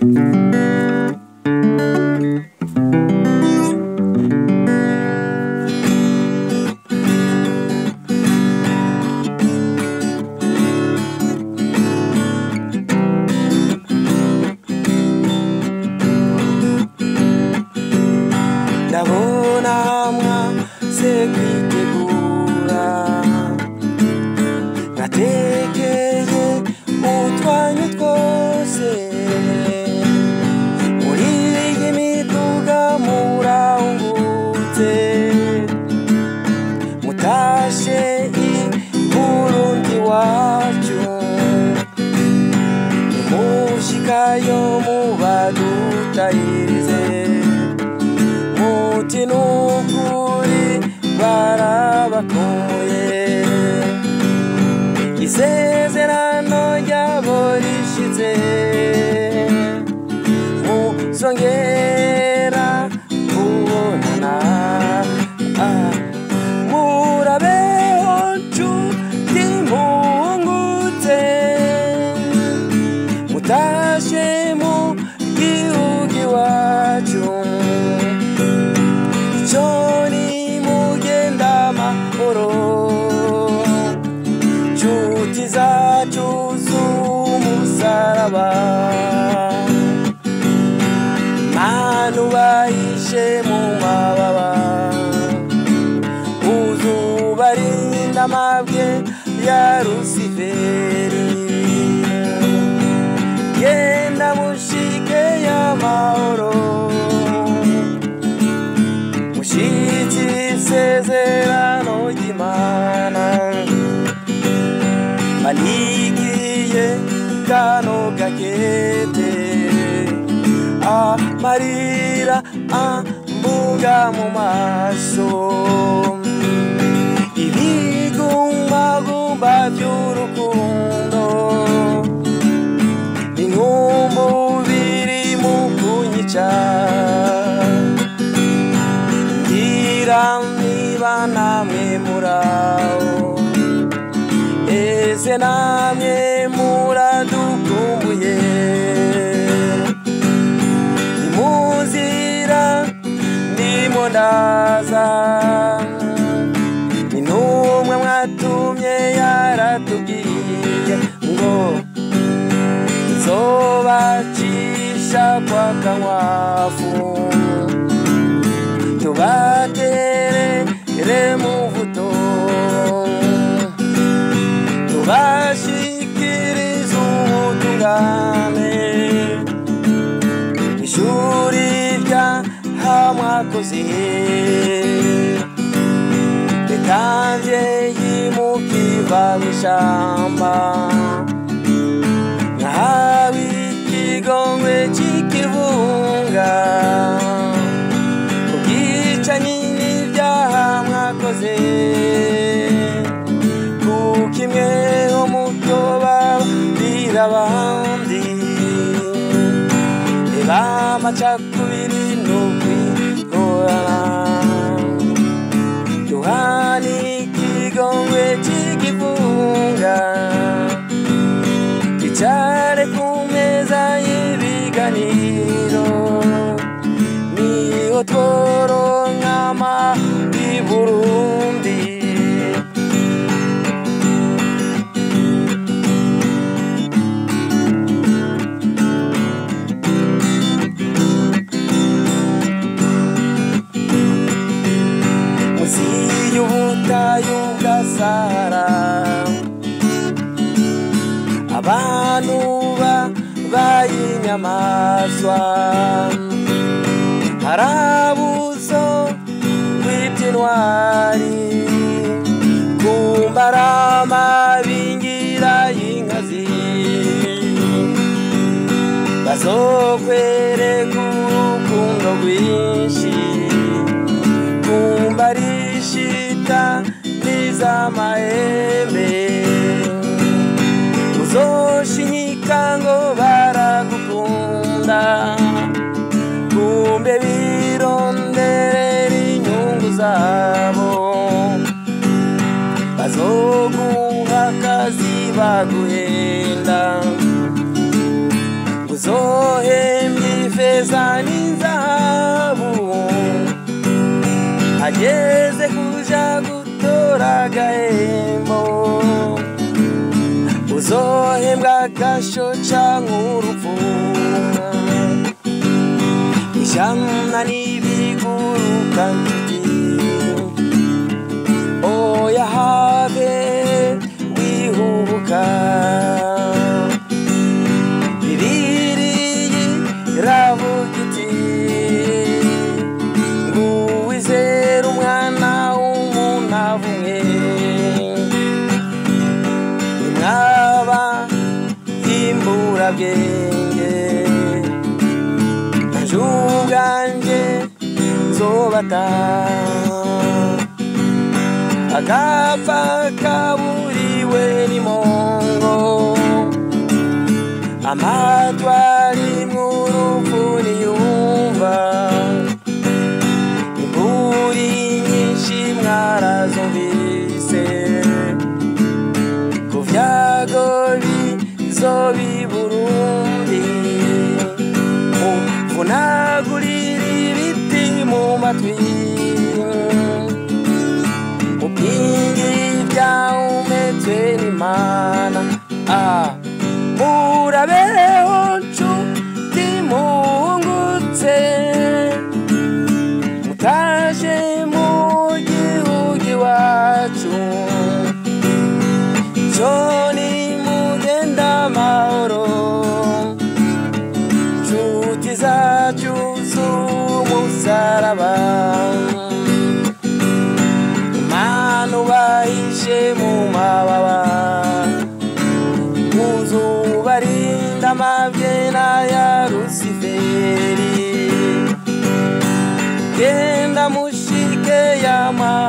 ndabona mwase kwitegura natekeye utwanyu twose muri iyi miduga murahungutse mutashe i burundi wacu nimushikayo mubadutahirize muti nukuri barabakumbuye isezerano ryabo rishize muzongera kubonana Ah, murabeho nshuti mpungutse mutashe mu gihugu iwacu icyo ni mugenda amahoro nshuti zacu z'umusaraba manu bahishe mu mababa uzubarinda amabwe ya rusiferi genda mushike y'amahoro mushitsi isezerano ry'imana manikiye kano gakete amarira ambuga mu maso ibigumbagumba by'urukundo inkumbu biri mu kunyica ngira niba namwe muraho ese namwe muradukumbuye ni mu nzira ndimo ndaza ni n'umwe mwatumye yaratubwiye ngo nzobacisha kwa kankwafu tubaterere mu vuto tubashikiriza ubutungane ishuri rya hamwakoze ritamvyeyi mukiva mw'ishamba nkahawe ikigongwe c'ikivunga ubwicanyi n'ibyaha mwakoze kuko imweho mutoba birabandi reba amacakubiri n'ukwigorana duhani ikigongwe c'ikivunga twicare ku meza y'ibiganiro niho tworonka amahwi burundi musi y'ubutayu bwa sahara abantu babaye inyamaswa harabuzo rw'iby'intwari kumbarama bingira y'inkazi bazokwereka urukundo rwinshi kumba rishita n'iz'amahembe uzoshinyika ngo baragukunda kumbe bironderera inyungu zabo bazoguha akazi baguhenda ngo uzohembwa ifeza n'inzahabu ageze kuja gutora agahembo uzohembwa agasho canke urupfu ijana n'ibiguruka nshuti oya habe wihubuka bibiriyi iravuga iti nguwizera umwana w'umuntu avumwe nimwaba imburabwenge nanje ubwanje nzobata agapfa kaburiwe n'imongo amatwari mw'urupfu niyumva imburi nyinshi mwarazumvise ku vyago bizoba i burundi muvunagurira ibiti mu matwi mupingi ivyahumetswe n'imana ah. murabeho nshuti muhungutse mutaje mu gihugu iwacu joni mugenda amahoro nshuti zacu z'umusaraba manu bahishe mu mababa uzubarinda amavyena ya rusiferi genda mushike yama